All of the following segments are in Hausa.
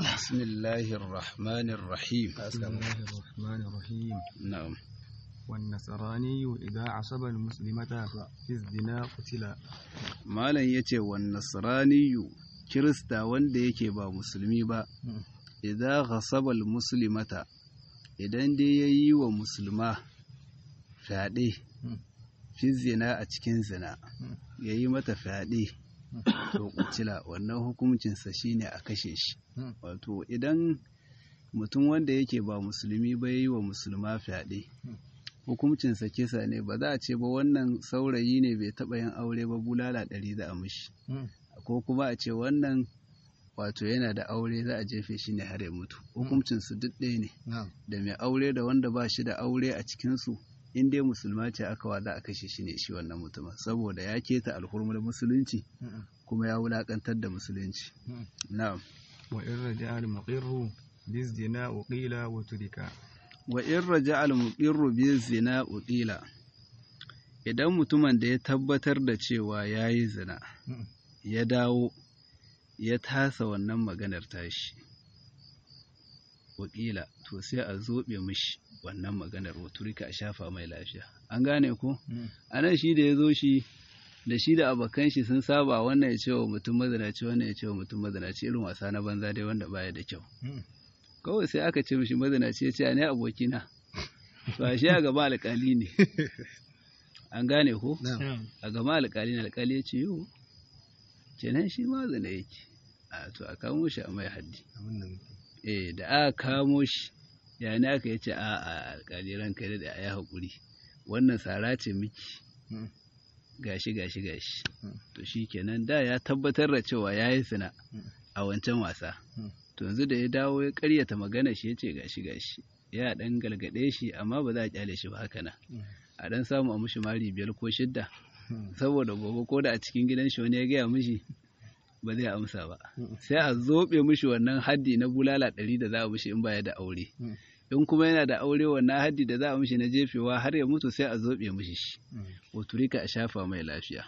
بسم الله الرحمن الرحيم بسم الله الرحمن الرحيم نعم والنصراني إذا عصب المسلمة في الزنا قتل malam yace wan nasraniyu kirista wanda yake ba musulmi ba idan ghasaba al muslimata idan dai yayi wa musulma fyaɗe fi zina a cikin zina yayi mata fyaɗe to kutila wannan hukuncinsa shine a kashe shi wato idan mutum wanda yake ba musulmi ba yayi wa musulma fyaɗe hukuncinsa kisa ne ba za a ce ba wannan saurayi ne bai taɓa yin aure ba bulala ɗari za a mishi ko kuma a ce wannan wato yana da aure za a jefe shi ne har ya mutu hukuncinsu duk ɗaya ne da mai aure da wanda ba shi da aure a cikinsu in dai musulma ce aka wa za a kashe shi ne shi wannan mutumin saboda ya keta alhurmar musulunci kuma ya wulakantar da musulunci na'am وإن رجع المقر بالزنا وقيل وترك wa in raja al-muqirru bi zina uqila idan mutumin da ya tabbatar da cewa yayi zina ya dawo ya tasa wannan maganar tashi uqila to sai a zobe mishi wannan maganar waturika a shafa mai lafiya an gane ko anan shi da ya zo shi da shi da abokan shi sun saba wannan ya ce wa mutum mazinaci wannan ya ce wa mutum mazinaci irin wasa na banza dai wanda baya da kyau kawai sai aka ce mishi mazinaci ya ce ne abokina ba shi a gaba alƙali ne an gane ko a gaba alƙali ne alƙali ya ce yau kenan shi ma zina yake a to a kamo shi a mai haddi eh da aka kamo shi ya ne aka yace a a alƙali ranka da a yi haƙuri wannan sara ce miki gashi gashi gashi to shi kenan da ya tabbatar da cewa ya yi zina a wancan wasa to yanzu da ya dawo ya karyata magana shi ya ce gashi gashi ya dan galgade shi amma ba za a kyale shi ba haka nan a dan samu a mushi mari biyar ko shidda saboda gobe ko da a cikin gidan shi wani ya gaya mishi ba zai amsa ba sai a zobe mishi wannan haddi na bulala ɗari da za a mishi in baya da aure in kuma yana da aure wannan haddi da za a mishi na jefewa har ya mutu sai a zobe mishi shi waturika a shafa mai lafiya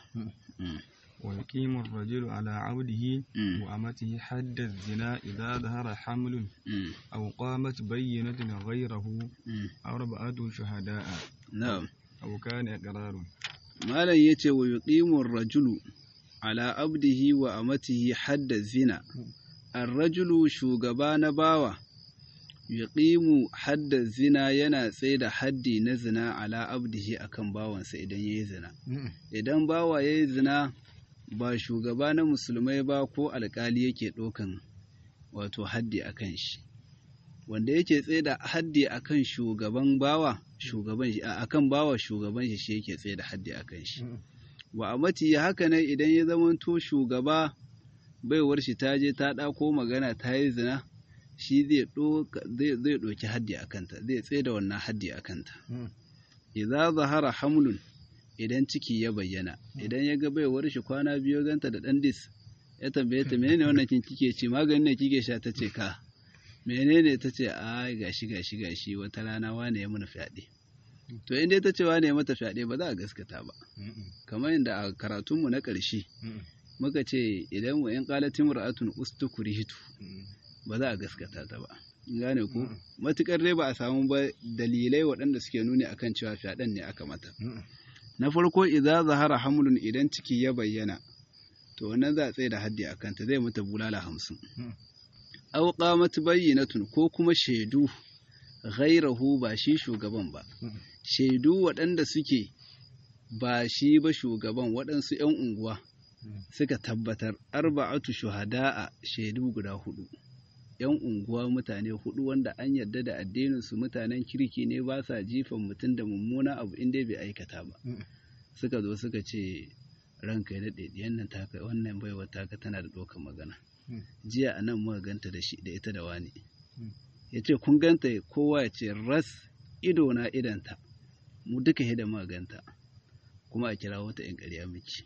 ويقيم الرجل على عبده وأمته حد الزنا إذا ظهر حمل أو قامت بينة غيره أربعة شهداء na'am أو كان إقرار malam yace wa yuqimu ar-rajulu ala abdihi wa amatihi hadda zina ar-rajulu shugaba na bawa yuqimu hadda zina yana tsaida haddi na zina ala abdihi akan bawansa idan yayi zina idan bawa yayi zina ba shugaba na musulmai ba ko alkali yake ɗaukan wato haddi akan shi wanda yake tsaida haddi akan shugaban bawa shugaban shi akan bawa shugaban shi shi yake tsaida haddi akan shi wa amati haka nan idan ya zamanto shugaba baiwar shi ta je ta ɗako magana ta yi zina shi zai zai ɗauki haddi a kanta zai tsaida wannan haddi a kanta idza zahara hamlun idan ciki ya bayyana idan ya ga baiwar shi kwana biyu ganta da ɗan dis ya tambaye ta menene wannan kin kike ci maganin ne kike sha ta ce ka menene ta ce a gashi gashi gashi wata rana wane ya mana fyaɗe to in dai ta ce wane ya mata fyaɗe ba za a gaskata ba kamar yadda a karatunmu na ƙarshe muka ce idan wa in qalatin ra'atun ustukrihitu ba za a gaskata ta ba gane ku matukar dai ba a samu ba dalilai waɗanda suke nuni akan cewa fyaɗen ne aka mata na farko idza zahara hamlun idan ciki ya bayyana to wannan za a tsaye da haddi akan ta zai mata bulala hamsin aw qamat bayyinatun ko kuma shaidu ghairahu ba shi shugaban ba shaidu waɗanda suke ba shi ba shugaban waɗansu 'yan unguwa suka tabbatar arba'atu shuhada'a shaidu guda hudu yan unguwa mutane hudu wanda an yarda da addinin su mutanen kirki ne ba sa jifan mutum da mummuna abu inda bai aikata ba suka zo suka ce ranka ya daɗe diyan nan taka wannan baiwa taka tana da ɗaukar magana jiya a nan muka ganta da shi da ita da wani ya ce kun ganta kowa ya ce ras ido na idanta mu duka hida muka ganta kuma a kira wata in ƙarya miki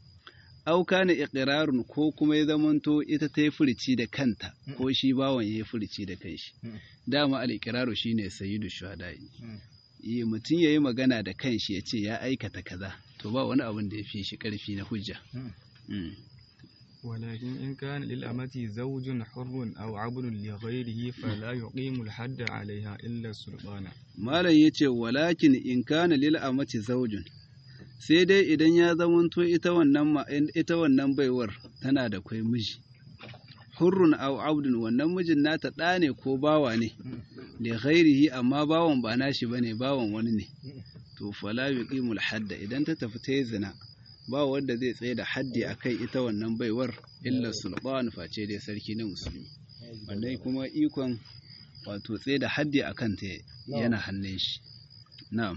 auka na iƙirarun ko kuma ya zamanto ita ta yi furici da kanta ko shi bawan ya yi furici da kanshi dama al'ikiraru shi ne sayidu shuhada'i yi mutum ya yi magana da kanshi ya ce ya aikata kaza to ba wani abin da ya fi shi ƙarfi na hujja ولكن إن كان للأمة زوج حر أو عبد لغيره فلا يقيم الحد عليها إلا السلطان malam yace walakin in kana lil amati zaujun sai dai idan ya zamanto ita wannan ma- ita wannan baiwar tana da kwai miji hurrun aw abdun wannan mijin nata ɗa ne ko bawa ne li ghairihi amma bawan ba nashi bane bawan wani ne to fala yuqimul hadda idan ta tafi ta yi zina ba wanda zai tsaye da haddi akai ita wannan baiwar illa sultan face dai sarki na musulmi wannan kuma ikon wato tsaye da haddi akan ta yana hannun shi na'am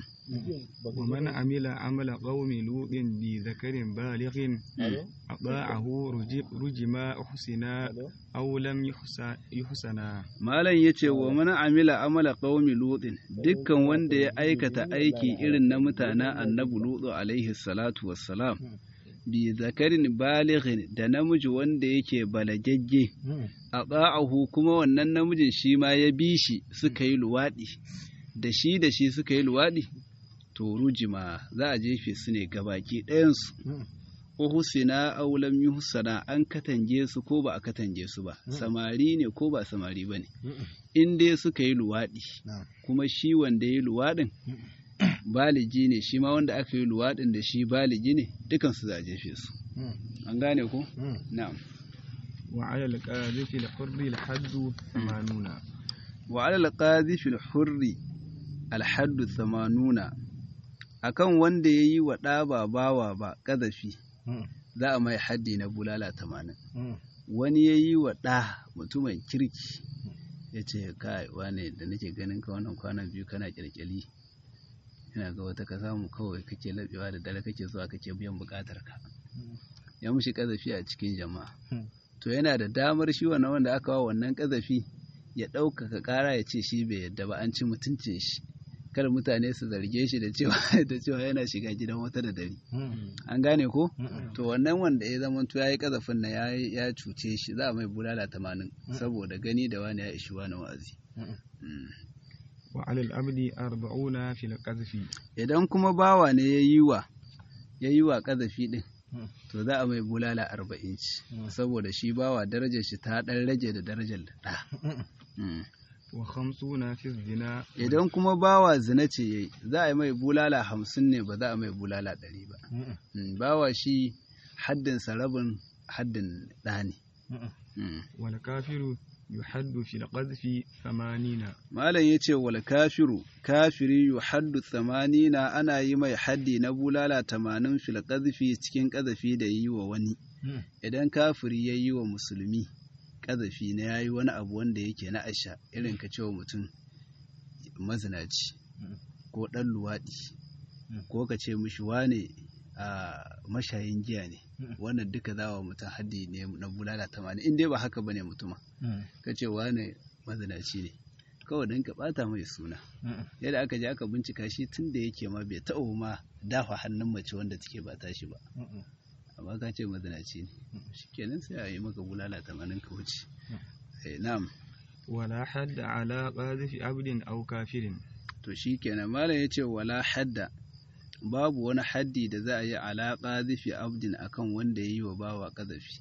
ومن عمل عمل قوم لوط بذكر بالغ أطاعه رجب رجم أحسنا أو لم يحسن يحسنا Malam ya ce wa mana amila amala qaumi lutin dukkan wanda ya aikata aiki irin na mutanen annabi lutu alaihi salatu wassalam bi zakarin balighin da namiji wanda yake balagagge a ba'ahu kuma wannan namijin shi ma ya bi shi suka yi luwaɗi da shi da shi suka yi luwaɗi to rujima za a jefe su ne gabaki ɗayansu uhusina aw lam yuhsana an katange su ko ba a katange su ba samari ne ko ba samari bane in dai suka yi luwaɗi kuma shi wanda ya yi luwaɗin baligi ne shi ma wanda aka yi luwaɗin da shi baligi ne dukansu za a jefe su an gane ko na'am وعلى القاذف الحر الحد ثمانون wa alal qadhifi al-hurri al-haddu 80 akan wanda yayi wa ɗa ba bawa ba ƙazafi za a mai haddi na bulala 80 wani yayi wa ɗa mutumin kirki ya ce kai wane da nake ganin ka wannan kwanan biyu kana kirkiri ina ga wata ka samu kawai kake labewa da dare kake zuwa kake biyan bukatar ka ya mushi ƙazafi a cikin jama'a to yana da damar shi wannan wanda aka wa wannan ƙazafi ya ɗaukaka ƙara ya ce shi bai yadda ba an ci mutuncin shi kar mutane su zarge shi da cewa da cewa yana shiga gidan wata da dare an gane ko to wannan wanda ya zama to yayi kazafin na ya ya cuce shi za a mai bulala tamanin saboda gani da wani ya ishi wani wa'azi Mm. وعلى العبد أربعون في القذف idan kuma bawa ne ya yi wa ya yi wa kazafi din Mm. to za a mai bulala arba'in ci saboda shi bawa darajar shi ta ɗan rage da darajar da Mm. وخمسون في الزنا idan kuma bawa zina ce yayi za a yi mai bulala hamsin ne ba za a mai bulala ɗari ba Mm, bawa shi haddin rabin haddin ɗa ne Mm. والكافر يحد في القذف ثمانين malam ya ce wal kafiru kafiri yu haddu tsamanina ana yi mai haddi na bulala tamanin fil ƙazafi cikin ƙazafi da yi wa wani idan kafiri ya yi wa musulmi ƙazafi na ya yi wani abu wanda yake na asha irin ka cewa mutum mazinaci ko ɗan luwaɗi ko ka ce mishi wane a mashayin giya ne wannan duka za wa mutum haddi ne na bulala tamanin in dai ba haka bane mutuma ka ce wane mazinaci ne kawai don ka bata mai suna yadda aka je aka bincika shi tun da yake ma bai taɓa ma dafa hannun mace wanda take ba tashi ba amma ka ce mazinaci ne shikenan sai a yi maka bulala tamanin ka wuce Eh, na'am ولا حد على قاذف عبد أو كافر to shikenan malam ya ce wala hadda babu wani haddi da za a yi alaƙa zifi abdin akan wanda ya yi wa bawa ƙazafi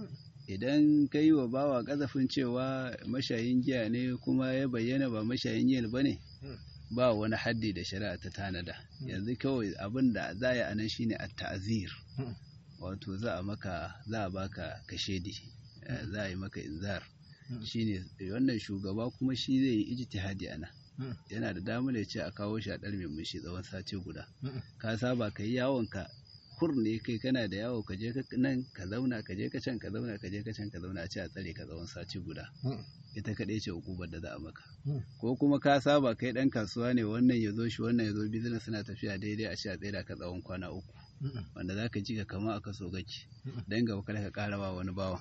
idan ka yi wa bawa ƙazafin cewa mashayin giya ne kuma ya bayyana ba mashayin giya ba ne ba wani haddi da shari'a ta tanada yanzu kawai abin da za a yi a nan shine a ta'azir wato za a maka za a baka kashedi eh, za a yi maka inzar shine wannan shugaba kuma shi zai yi ijtihadi a nan yana da damar ya ce a kawo shi a ɗar mai mushi tsawon sati guda ka saba ka yi yawon ka kur ne kai kana da yawo ka je ka nan ka zauna ka je ka can ka zauna ka je ka can ka zauna a ce a tsare ka tsawon sati guda ita kaɗai ce hukumar da za a maka ko kuma ka saba kai ɗan kasuwa ne wannan ya zo shi wannan ya zo business suna tafiya daidai a ce a tsira ka tsawon kwana uku wanda za ka ji ka kama a kaso gaki don gaba kada ka ƙara ba wani bawa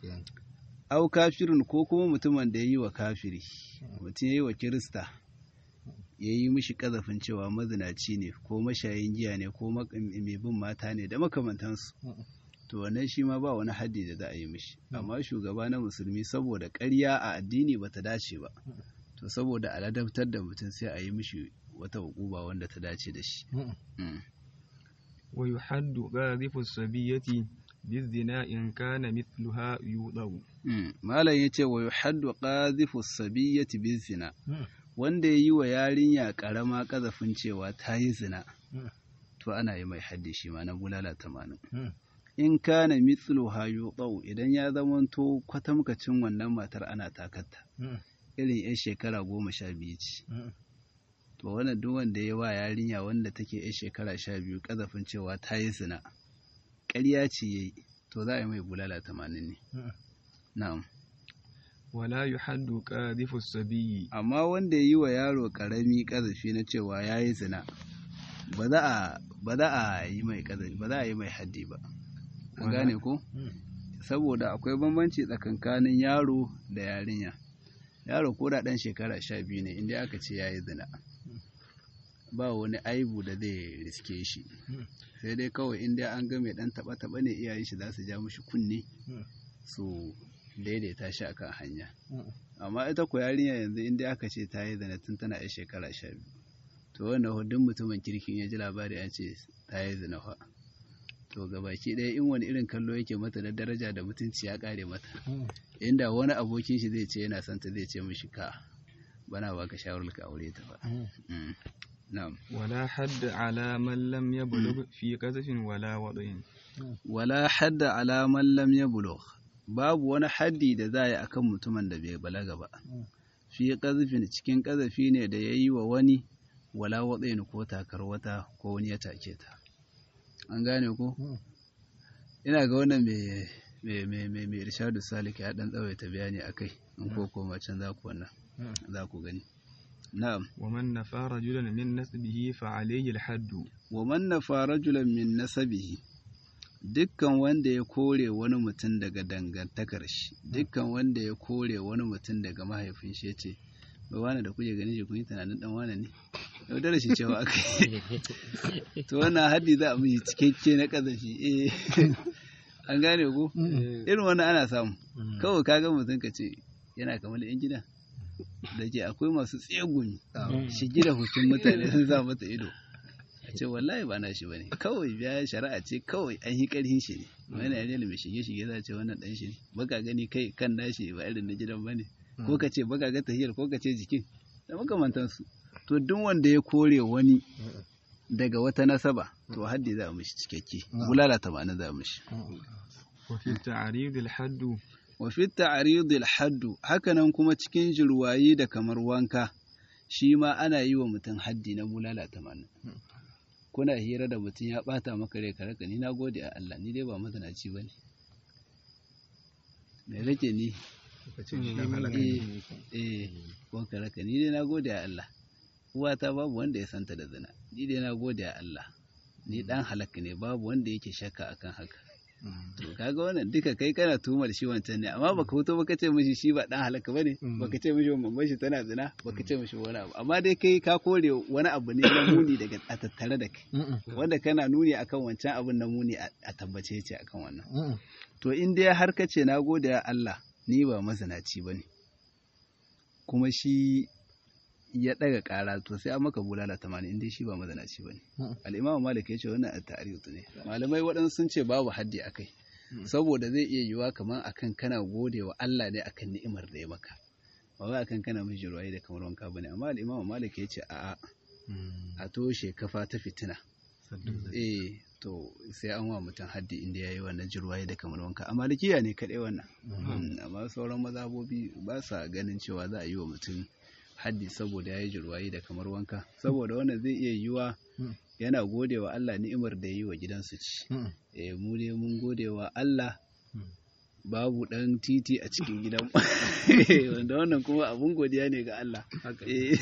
au kafirin ko kuma mutumin da ya yi wa kafiri mutum ya yi wa kirista ya yi mishi ƙazafin cewa mazinaci ne ko mashayin giya ne ko mak- mai bin mata ne da makamantansu to wannan shi ma ba wani haddi da za a yi mishi amma shugaba na musulmi saboda ƙarya a addini ba ta dace ba to saboda a ladabtar da mutum sai a yi mishi wata hukuma wanda ta dace da shi Mm. ويحد قاذف الصبية بالزنا إن كان مثلها يوضع malam yace wa yuhaddu qadhifu sabiyyati bizina wanda yayi wa yarinya karama kazafin cewa ta yi zina to ana yi mai haddi shi ma na bulala tamanin in kana mithluha yuqaw idan ya zamanto kwatamkacin wannan matar ana takatta irin yan shekara goma sha biyu ce to wannan duk wanda ya wa yarinya wanda take yan shekara sha biyu kazafin cewa ta yi zina ƙarya ce yayi to za a yi mai bulala tamanin ne na'am ولا يحد قاذف الصبي amma wanda ya yi wa yaro ƙarami ƙazafi na cewa ya yi zina ba za a ba za a yi mai ƙazafi ba za a yi mai haddi ba an Wala- gane ko saboda akwai bambanci tsakankanin yaro da yarinya yaro ko da ɗan shekara sha biyu ne inda aka ce ya yi zina ba wani aibu da zai riske shi sai dai kawai inda an ga mai ɗan taɓa-taɓa ne iyayen shi za su ja mushi kunne su daidaita shi akan hanya amma ita ko yarinya yanzu inda aka ce ta yi zina tun tana yar shekara sha biyu to wannan hudun mutumin kirkin ya ji labari an ce ta yi zina fa to gabaki ɗaya in wani irin kallo yake mata na daraja da mutunci ya ƙare mata inda wani abokin shi zai ce yana son ta zai ce mishi ka bana baka shawarar ka aure ta ba Mm. na'am ولا حد على من لم يبلغ في قذف ولا وضع wala hadda ala man lam yablugh babu wani haddi da za a yi akan mutumin da bai balaga ba fi qazfin cikin qazafi ne da yayi wa wani wala watsayin ko takar wata ko wani ya take ta an gane ko ina ga wannan mai mai mai mai mai irshadu salik ya dan tsawaita bayani akai in ko koma can za ku wannan za ku gani na'am ومن نفى رجلا من نسبه فعليه الحد wa man nafa rajulan min nasabihi dukkan wanda ya kore wani mutum daga dangantakar shi dukkan wanda ya kore wani mutum daga mahaifin shi yace ba wani da kuke ganin shi kun yi tunanin dan wani ne yaudara shi cewa aka yi to wannan haddi za a mishi cikakke na kazafi eh an gane ko irin wannan ana samu kawai kaga mutum ka ce yana kamar yan gida da ke akwai masu tsegumi shigi da hutun mutane sun sa mata ido a ce wallahi ba na shi bane kawai biya shari'a ce kawai an yi karhin shi ne wani yare mai shige shige za a ce wannan dan shi ne baka gani kai kan nashi ba irin na gidan bane ko ka ce baka ga tahiyar ko ka ce jikin da makamantansu to duk wanda ya kore wani daga wata nasaba to haddi za a mishi cikakke bulala tamanin za a mishi وفي التعريض الحد wa fi ta'ridil haddu hakanan kuma cikin jirwayi da kamar wanka shi ma ana yi wa mutum haddi na bulala tamanin kuna hira da mutum ya bata maka rai ka raka ni na gode a Allah ni dai ba mazanaci ba ne me rake ni eh eh ko ka raka ni dai na gode a Allah uwata babu wanda ya santa da zina ni dai na gode a Allah ni dan halakka ne babu wanda yake shakka akan haka to kaga wannan duka kai kana tuhumar shi wancan ne amma baka fito baka ce mishi shi ba dan halaka bane baka ce mishi mamman shi tana zina baka ce mishi wani abu amma dai kai ka kore wani abu ne na muni daga a tattare da kai wanda kana nuni akan wancan abun na muni a a tabbace ce akan wannan to in dai har ka ce nagode ya Allah ni ba mazinaci bane kuma shi ya daga kara to sai an maka bulala tamanin in dai shi ba mazinaci bane al'imamu malik ya ce wannan at-ta'riyut ne malamai waɗansu sun ce babu haddi akai saboda zai iya yiwuwa kamar akan kana gode wa Allah ne akan ni'imar da ya maka ba wai akan kana miji ruwaye da kamar wanka bane amma al'imamu malik ya ce a'a a toshe kafa ta fitina eh to sai an wa mutum haddi inda yayi wannan jirwaye da kamar wanka a malikiya ne kadai wannan Mm, amma sauran mazhabobi ba sa ganin cewa za a yi wa mutum haddi saboda ya yi jirwaye da kamar wanka saboda wannan zai iya yiwa yana gode wa Allah ni'imar da ya yi wa gidansu ci eh mu dai mun gode wa Allah babu dan titi a cikin gidan wanda wannan kuma abun godiya ne ga Allah Eh.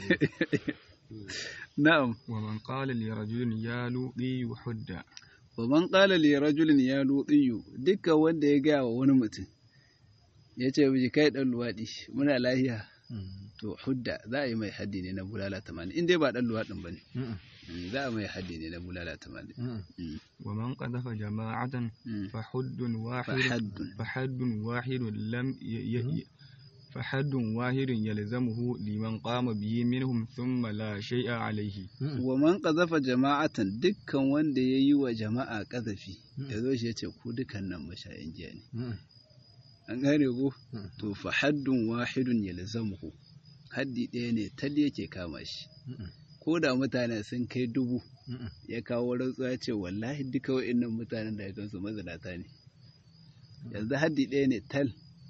na'am ومن قال لرجل يا لوطي حد wa man qala li rajulin ya lutiyu dukkan wanda ya gaya wa wani mutum ya ce miji kai dan luwadi muna lahiya to hudda za a yi mai haddi ne na bulala 80 in dai ba dan luwadin bane Mm, za a mai haddi ne na bulala 80 Mm, ومن قذف جماعة mm. فحد واحد فحد. فحد واحد لم ي... ي... فحد واحد يلزمه لمن قام به منهم ثم لا شيء عليه wa man qazafa jama'atan dukkan wanda ya yi wa jama'a qazafi ya zo shi ya ce ku dukkan nan mashayin giya ne an gane ko to fa haddun wahidun yalzamuhu haddi ɗaya ne tal yake kama shi ko da mutane sun kai dubu ya kawo rantsuwa ya ce wallahi duka wa'innan mutanen da ya gansu mazinata ne yanzu haddi ɗaya ne tal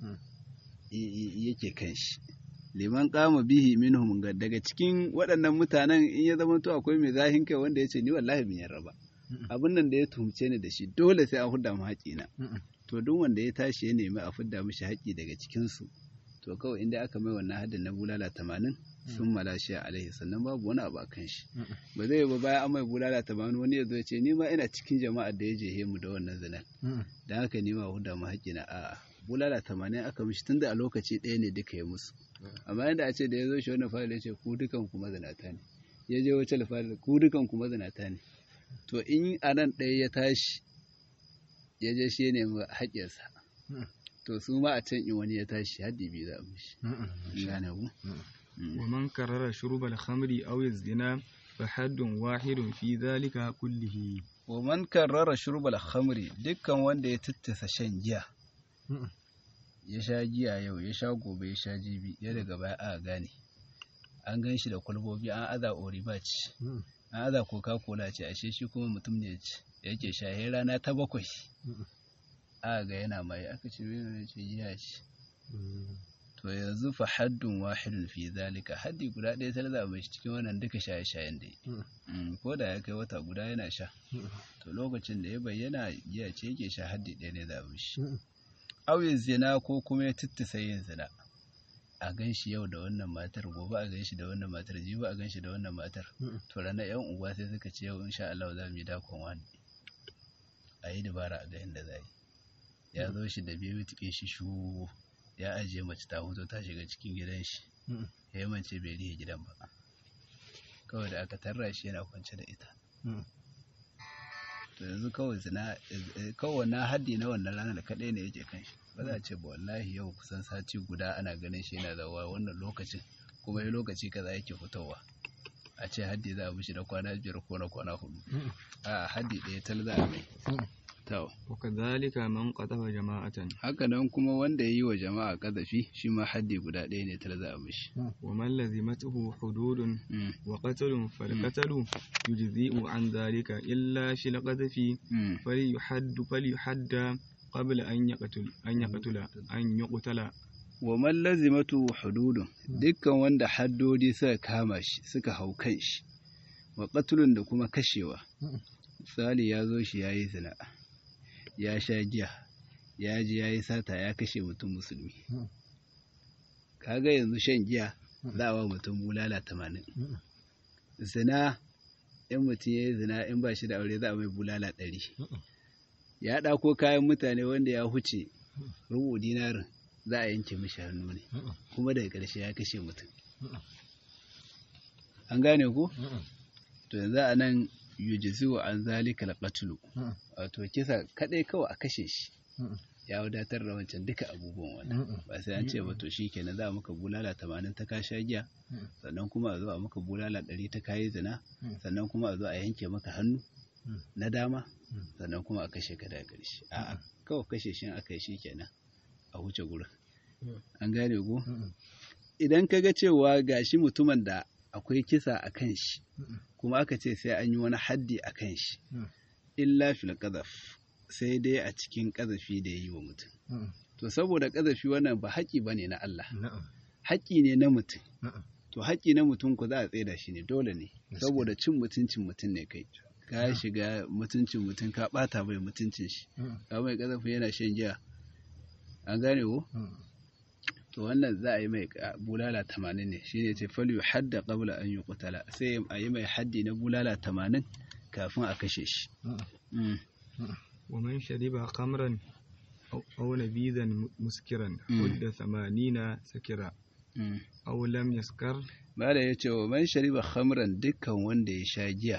yake kan shi liman kama bihi minhum ga daga cikin waɗannan mutanen in ya zama to akwai mai zahin kai wanda ya ce ni wallahi bin yarda ba abin nan da ya tuhumce ni da shi dole sai an hudda mu haƙina to duk wanda ya tashi ya nemi a fidda mishi haƙi daga cikin su to kawai inda aka mai wannan haddin na bulala tamanin sun malashi alaihi sannan babu wani abu a kan shi ba zai ba bayan an mai bulala tamanin wani ya zo ya ce ni ma ina cikin jama'ar da ya je mu da wannan zinan da haka ni ma hudda mu haƙi na a'a bulala tamanin aka mishi tunda a lokaci ɗaya ne duka ya musu amma yadda a ce da ya zo shi wannan fayil ya ce ku dukan ku mazinata ne ya je wacce fayil ku dukan ku mazinata ne to in a nan ɗaya ya tashi ya je shi ya nemi haƙƙinsa to su ma a can in wani ya tashi haddi biyu za a mishi gane ku ومن كرر شرب الخمر أو الزنا فحد واحد في ذلك كله wa man karrara shurbal khamri dukkan wanda ya tattasa shan giya ya sha giya yau ya sha gobe ya sha jibi ya daga baya a gane an gan shi da kwalbobi an aza oribac an aza coca cola ce ashe shi kuma mutum ne yake sha ya rana ta bakwai a ga yana mai aka ce mai ce giya ce to yanzu fa haddun wahidun fi zalika haddi guda ɗaya ta da mai cikin wannan duka shaye-shayen da ko da ya kai wata guda yana sha to lokacin da ya bayyana giya ce yake sha haddi ɗaya ne da mishi auyin zina ko kuma ya tittisa yin zina a gan shi yau da wannan matar gobe a gan shi da wannan matar jibi a gan shi da wannan matar to ranar yan uwa sai suka ce yau insha Allah za mu yi dakon wani a yi dabara a ga inda za yi ya zo shi da biyu tuke shi shu ya ajiye mace ta hoto ta shiga cikin gidan shi ya mance bai rihe gidan ba kawai da aka tarra shi yana kwance da ita to yanzu kawai zina kawai na haddi na wannan ranar kaɗai ne yake kan shi ba za a ce ba wallahi yau kusan sati guda ana ganin shi yana zawa wannan lokacin kuma yi lokaci kaza yake fitowa a ce haddi za a mishi na kwana biyar ko na kwana hudu a haddi ɗaya tal za a mai to وكذلك من قذف جماعة haka nan kuma wanda ya yi wa jama'a ƙazafi shi ma haddi guda ɗaya ne tal za a mishi ومن لزمته حدود وقتل فالقتل يجزئ عن ذلك إلا في القذف فليحد فليحد قبل أن يقتل أن يقتل أن يقتل wa man lazimatu hududun dukkan wanda haddodi suka kama shi suka hau kan shi wa qatlun da kuma kashewa misali ya zo shi yayi zina ya sha giya ya ji yayi sata ya kashe mutum musulmi kaga yanzu shan giya za a wa mutum bulala tamanin zina in mutum ya yi zina in ba shi da aure za a mai bulala ɗari ya ɗako kayan mutane wanda ya huce rubu dinarin za a yanke mishi hannu ne kuma daga ƙarshe ya kashe mutum an gane ku to yanzu a nan yujizu an zalika alqatlu wato kisa kadai kawai a kashe shi ya wadatar da wancan duka abubuwan wannan ba sai an ce ba to shikenan za a maka bulala 80 ta kasha giya sannan kuma a zo a maka bulala 100 ta kayi zina sannan kuma a zo a yanke maka hannu na dama sannan kuma a kashe ka daga ƙarshe a'a kawai kashe shi aka yi shikenan a wuce gurin an gane ko idan ka ga cewa gashi mutumin da akwai kisa a kan shi kuma aka ce sai an yi wani haddi a kan shi illa fil qadhaf sai dai a cikin ƙazafi da ya yi wa mutum to saboda ƙazafi wannan ba haƙi ba ne na Allah haƙi ne na mutum to haƙi na mutum ku za a tsaida shi ne dole ne saboda cin mutuncin mutum ne kai ka shiga mutuncin mutum ka ɓata mai mutuncin shi ka mai ƙazafi yana shan giya an gane ko to wannan za a yi mai bulala tamanin ne shine ce falyu hadda qabla an yuqtala sai a yi mai haddi na bulala tamanin kafin a kashe shi ومن شرب خمرا أو, أو نبيذا مسكرا حد ثمانين سكرا أو لم يسكر Bada ya ce wa man shariba khamran dukkan wanda ya sha giya,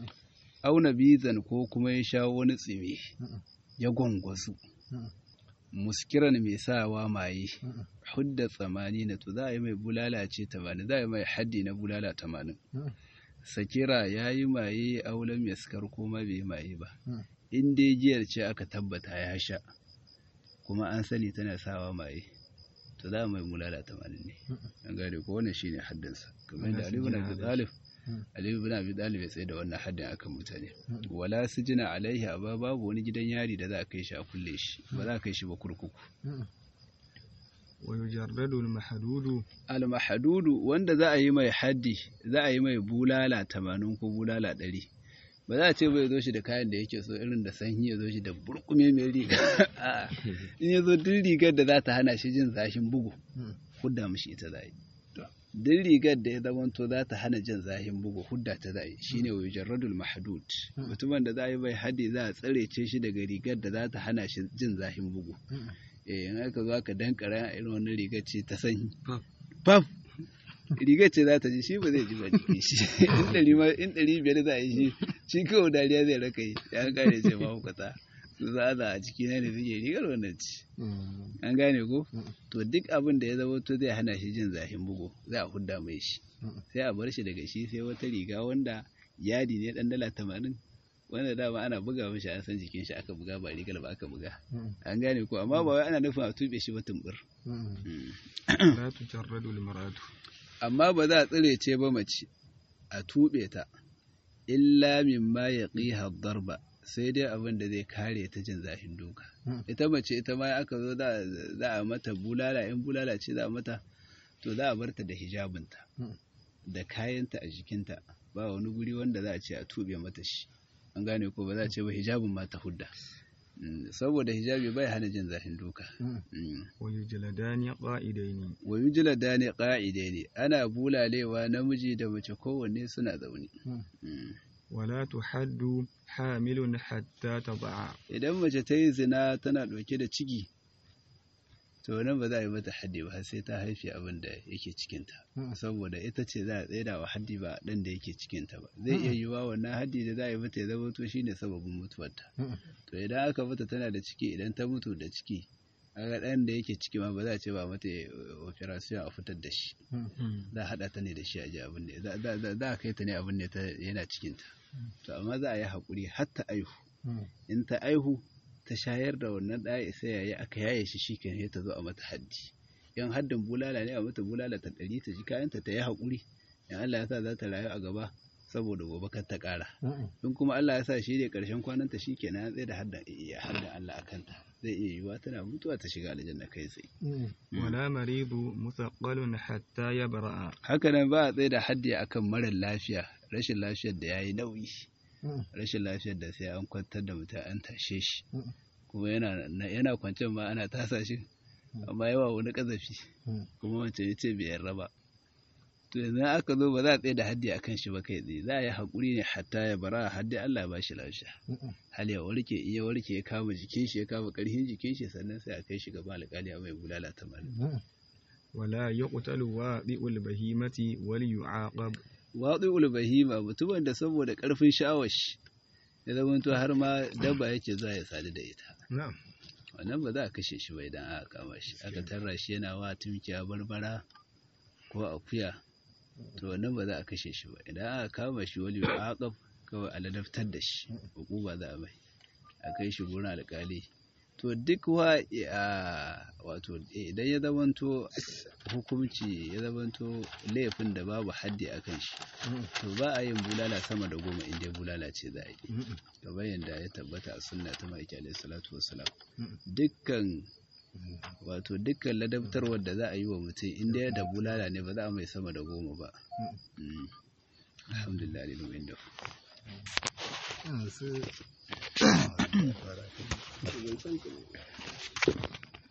au nabizan ko kuma ya sha wani tsimi ya gwangwasu, muskiran mai sawa maye hudda tsamani na to za a yi mai bulala ce tamanin za a yi mai haddi na bulala tamanin sakira ya yi maye aulam ya skar kuma bai yi maye ba in dai giyar ce aka tabbata ya sha kuma an sani tana sawa maye to za a mai bulala tamanin ne an gane ko wannan shine haddinsa kamar da alibu na bi talib alibu na bi talib ya tsaye da wannan haddin akan mutane wala sijina alaihi amma babu wani gidan yari da za a kai shi a kulle shi ba za a kai shi ba kurkuku wa yujarradu al-mahdudu al-mahdudu wanda za a yi mai haddi za a yi mai bulala tamanin ko bulala ɗari ba za a ce bai zo shi da kayan da yake so irin da sanyi ya zo shi da burkume mai riga in ya zo duk rigar da za ta hana shi jin zashin bugu hudda mishi ita za yi duk rigar da ya zamanto za ta hana jin zahin bugu hudda ta za yi shine wa yujarradul mahdud mutumin da za a yi bai haddi za a tsare ce shi daga rigar da za ta hana shi jin zahin bugu eh in aka zo aka dankara irin wannan rigar ce ta sanyi paf rigar ce za ta ji shi ba zai ji ba jikin shi in ɗari biyar za a yi shi shi kawai dariya zai raka yi ya kare ce ba hukata su za a ciki na ne suke rigar wannan ci an gane ko to duk abin da ya zama to zai hana shi jin zahin bugu za a hudda mai shi sai a bar shi daga shi sai wata riga wanda yadi ne dan dala tamanin wanda dama ana buga mishi an san jikin shi aka buga ba rigar ba aka buga an gane ko amma ba wai ana nufin a tube shi ba tumbur la tujarradu al-mar'atu amma ba za a tsire ce ba mace a tuɓe ta illa mimma ya ƙiha darba sai dai abin da zai kare ta jin zafin duka ita mace ita ma aka zo za a mata bulala in bulala ce za a mata to za a bar ta da hijabinta da kayanta a jikinta ba wani guri wanda za a ce a tuɓe mata shi an gane ko ba za a ce ba hijabin ma ta hudda saboda hijabi bai hana jin zafin duka wa yujladani qa'idaini wa yujladani qa'idaini ana bulalewa namiji da mace kowanne suna zaune wala tuhaddu hamilun hatta tad'a idan mace ta yi zina tana ɗauke da ciki to nan ba za a yi mata haddi ba sai ta haifi abin da yake cikinta saboda ita ce za a tsaida wa haddi ba ɗan da yake cikinta ba zai iya yiwa wannan haddi da za a yi mata ya zama to shine sababin mutuwarta to idan aka mata tana da ciki idan ta mutu da ciki aga ɗan da yake ciki ma ba za a ce ba mata operation a fitar da shi za a haɗa ta ne da shi a ji abin ne za a kai ta ne abin ne yana cikinta to amma za a yi haƙuri har ta aihu in ta aihu ta shayar da wannan ɗaya sai yayi aka yaye shi shi kan ta zo a mata haddi yan haddin bulala ne a mata bulala ta ɗari ta ji kayanta ta yi haƙuri in Allah ya sa za ta rayu a gaba saboda gobe kar ta ƙara in kuma Allah ya sa shi ne ƙarshen kwananta shi kenan ya tsaye da haddin haddin Allah a kanta zai iya yiwuwa tana mutuwa ta shiga aljanna kai tsaye wala maridu musaqqalun hatta yabra'a haka nan ba a tsaye da haddi akan marar lafiya rashin lafiyar da yayi nauyi rashin lafiyar da sai an kwantar da mutum an tashe shi kuma yana yana kwance ma ana tasa shi amma yawa wani kazafi kuma wancan ya ce bai yarda ba to yanzu aka zo ba za a tsaye da haddi akan shi ba kai tsaye za a yi haƙuri ne hatta ya bara haddi Allah ba shi lafiya hal ya warke iya warke ya kama jikin shi ya kama ƙarfin jikin shi sannan sai a kai shi gaban alƙali a mai bulala tamanin wala yuqtalu wa'i'ul bahimati wal yu'aqab waɗi'ul bahima mutumin da saboda ƙarfin sha'awar shi ya zamanto har ma dabba yake zuwa ya sadu da ita wannan ba za a kashe shi ba idan aka kama shi aka tarra shi yana wa tumkiya barbara ko akuya to wannan ba za a kashe shi ba idan aka kama shi wali aqab kawai a ladaftar da shi hukuma za a mai a kai shi gurin alƙali to duk wa wato idan ya zamanto hukunci ya zamanto laifin da babu haddi a kan shi to ba a yin bulala sama da goma inda bulala ce za a yi kamar yadda ya tabbata a sunna ta ma'aiki alaihi salatu wasalam dukkan wato dukkan ladabtarwar da za a yi wa mutum inda ya da bulala ne ba za a mai sama da goma ba alhamdulillah lillahi inda yanzu